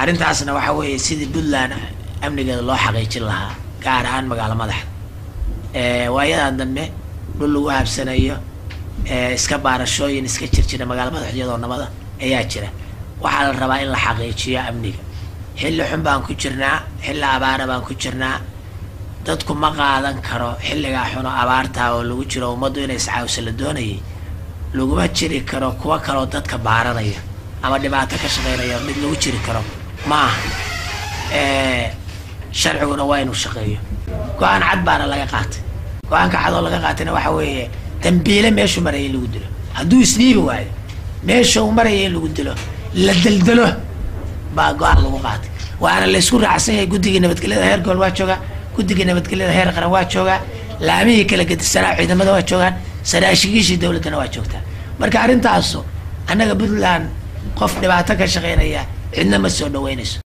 arrintaasna waxa weeye sidii puntland amnigeeda loo xaqiijin lahaa gaar ahaan magaalo madaxda waayadan dambe dhul lagu habsanayo iska baarashooyin iska jirjira magaalo madaxdyadoo nabada ayaa jira waxaa la rabaa in la xaqiijiyo amniga xilli xun baan ku jirnaa xilli abaara baan ku jirnaa dadku ma qaadan karo xilligaa xuno abaartaa oo lagu jiro ummaddu inay iscaawisa la doonayay laguma jiri karo kuwa kaloo dadka baaranaya ama dhibaato ka shaqeynaya mid lagu jiri karo ma aha sharciguna waa inuu shaqeeyo go-aan cad baana laga qaatay go-aanka cad oo laga qaatayna waxa weeye dambiile meeshuu maraya in lagu dilo hadduu isdhiibi waayo meesha uu maraya in lagu dilo la deldelo baa go-aan lagu qaatay waana laysku raacsan yahay guddigii nabadgelyada heer gobol waa joogaa guddigii nabadgelyada heer qaran waa joogaa laamihii kala gedisanaa ciidamada waa joogaan saraashigiishii dowladdana waa joogtaa marka arrintaasu annaga puntland qof dhibaato ka shaqeynaya cidna ma soo dhaweynayso